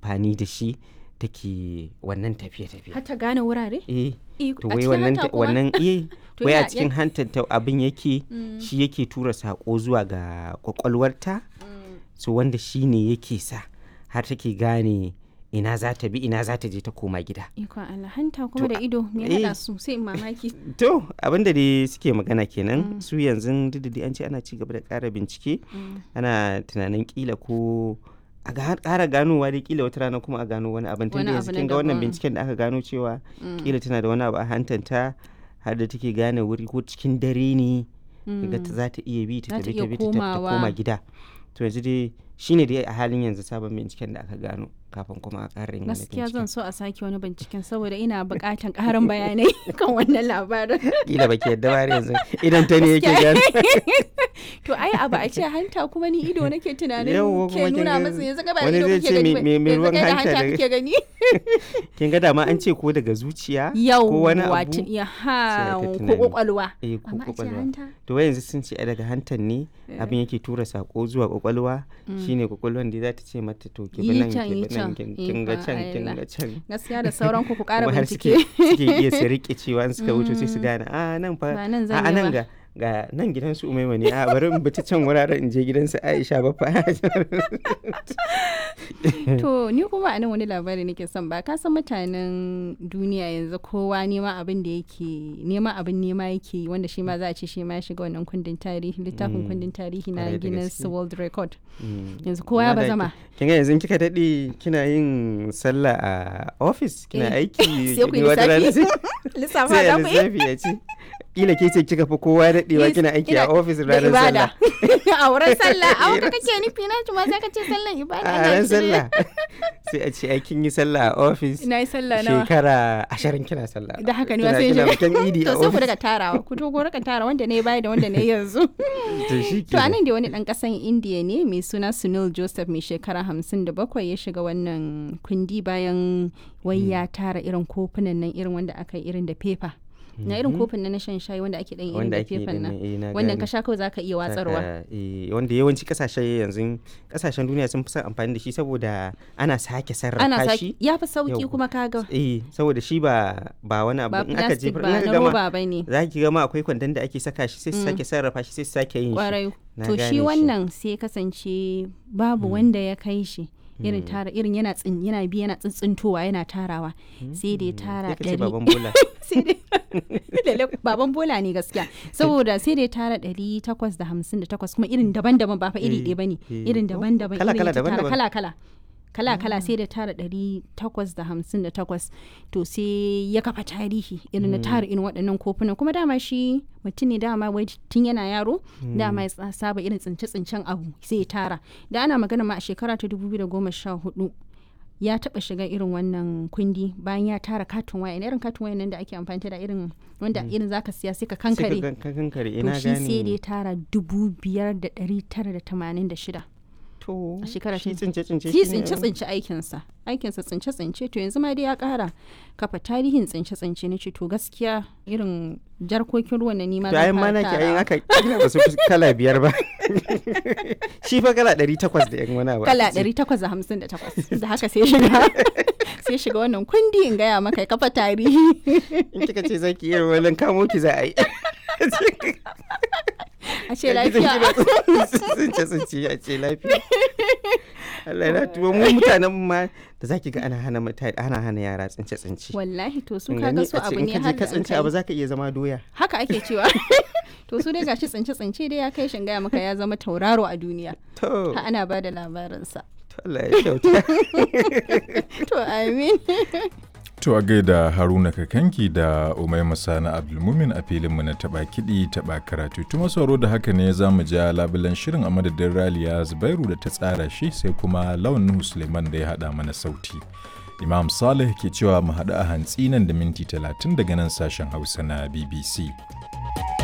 amfani da shi take wannan tafiye-tafiye har ta gane wurare eh Eh, to a wai cikin wannan hanta ta- kuma? wannan eh To wai a yana- cikin hantar ta abin yake Mm. shi yake tura sako zuwa ga kwakwalwarta so wanda shi ne yake sa har take gane ina za ta bi ina za ta je ta koma gida ikon Allah hanta kuma To, da ido me eh. hada su sai in mamaki to abinda dai suke magana kenan su yanzu duk da dai an ce ana ci gaba da ƙara bincike ana tunanin kila ko a ga- ƙara ganowa dai kila wata rana kuma a gano wani abin tunda Wani yanzu abu na kin ga wannan daban. binciken da aka gano cewa kila tana da wani abu a hantanta har da take gane wuri ko cikin dare ne ga ta za ta iya bi ta Za ta tafi iya ta bi ta tafi ta komawa. koma gida to yanzu dai shine dai a halin yanzu sabon binciken da aka gano kafin kuma a ƙara yin wani gaskiya binciken zan so a sake wani binciken saboda ina buƙatan ƙarin bayanai kan wannan labarin kila baki yadda ba har yanzu idan ta ne yake gano to ai abu a ce hanta kuma ni ido nake tunanin Yawwa, kuma ke kin nuna ga masa yanzu gaba wani ido zai kuke ce gani me- ba, me- me yanzu ruwan kai da hanta hanta daga- kuke gani kin ga dama an ce ko daga zuciya ko yau wani abu watin ya ha sai aka ko tunani. kwakwalwa eh ko amma a ce kwakwalwa hanta to wai yanzu sun ce ai daga hantan ne abin yake tura sako zuwa kwakwalwa shine kwakwalwan da za ta ce mata to ki bi Yi nan can, ki yi bi nan can. kin kin ga Ikon can kin Allah. ga can gaskiya da sauran ku ku ƙara kuma har suke bincike suke iya su rike cewa in suka wuce sai su gane a nan fa Ba nan a zan a yi nan ba." ga ga nan gidan su umaima ne a bari in bi ta can wuraren in je gidan su Aisha ba fa To ni kuma a nan wani labari nake son ba ka san mutanen duniya yanzu kowa nema abin da yake nema abin nema yake yi wanda shi ma za a ce shi ma ya shiga wannan kundin tarihi littafin kundin tarihi na Kwarai da Guinness gaske. World Record Mm. yanzu kowa ya Amma da bazama ki- kin ga yanzu kika daɗe kina yin sallah a office kina Eh, aiki sai ku yi wata rana sai lissafa sai da a mu lissafi ya ce kila ke ce kika fi kowa daɗewa Yes, kina aiki a ina ofis da ranar ibada sallah a wurin sallah a wanda kake nufi na ma sai ka ce sallan ibada a ina ranar shirye. sallah sai a ce aikin yi sallah a ofis na yi sallah nawa shekara ashirin kina sallah da haka ne Kina- wasu yin kina bikin idi a to sai ku ofis daga tarawa ku to ku rika tara wanda ne baya da wanda ne yanzu to shi To anan da wani ɗan ƙasan Indiya ne mai suna Sunil Joseph mai shekara hamsin da bakwai ya shiga wannan kundi bayan wai ya tara irin kofunan nan irin wanda aka yi irin da fefa. Na irin kofin nan na shan shayi wanda ake ɗan irin wanda da ake fefan da nan. eh, na Wannan gane. ka sha kawai za ka iya watsarwa. Saka, eh, wanda yawanci kasashe yanzu kasashen duniya sun fi son amfani da shi saboda ana sake Ana sarrafa saki shi ya fi sauki Yau. kuma kaga eh saboda shi ba ba wani abu ba in aka plastic jefar ba in na aka gama roba ba ne. za ki gama akwai kwandon da ake saka shi sai su sake sarrafa shi sai su sake yin shi Kwarai. Na To gane shi shi. wannan sai ya kasance babu wanda ya kai shi. irin tara irin yana tsin yana bi yana tsintsintowa yana tarawa sai da ya tara sai ka ce ɗari baban bola sai dai lalle baban bola ne gaskiya saboda sai dai tara ɗari takwas da hamsin da takwas kuma irin daban-daban ba fa iri Eh, ɗaya bane eh. irin daban-daban Kala- irin kala ya tara daban-daban. kala-kala kala-kala sai da tara ɗari takwas da hamsin da takwas to sai ya kafa tarihi irin na tara irin waɗannan kofunan kuma dama shi mutum ne dama wai tun yana yaro dama ya tsa- saba irin tsince-tsincen abu sai ya tara da ana magana ma a shekara ta 2014 ya taba shiga irin wannan kundi bayan ya tara katon waya irin katon waya nan da ake amfani da irin wanda irin zaka siya sai ka sai ka kankare gan- ka kankare to ina shi sai da ya gane tara dubu biyar da ɗari tara da tamanin da shida to a shekara shi ta- tsince tsince shi shi ne- tsince tsince aikinsa aikinsa tsince tsince to yanzu ma dai ya kara kafa tarihin tsince tsince na ce to gaskiya irin jarkokin ruwan na nima to zan ayin fara mana ki ayin tarawa. aka kila ba su fi kala biyar ba shi fa kala ɗari takwas da yan wani abu kala aka ce. 858 da haka sai shiga sai shiga wannan kundi in gaya maka ya kafa tarihi in kika ce zaki iya wani kamo ki za a yi a ce lafiya tsince tsince a ce lafiya Allah na tuwo mu mutanen mu ma da zaki ga ana hana mutane ana hana yara tsince tsince wallahi to su In kaga gani su a ce abu in ne ka je har ka da an tsince kai. abu zaka iya zama doya haka ake cewa to su dai gashi tsince tsince dai ya kai shin gaya maka ya zama tauraro a duniya to ha ana ba da labarinsa to Allah ya kyauta to amin To a gaida Haruna Kakanki da Umaima Sani Abdulmumin a filinmu na taɓa kiɗi taɓa karatu. Tuma sauro da haka ne za mu ja labulan shirin a madadin Raliya Zubairu da ta tsara shi sai kuma Lawan Nuhu Suleiman da ya haɗa mana sauti. Imam Saleh ke cewa mu haɗu a hantsi nan da minti talatin daga nan sashen Hausa na BBC.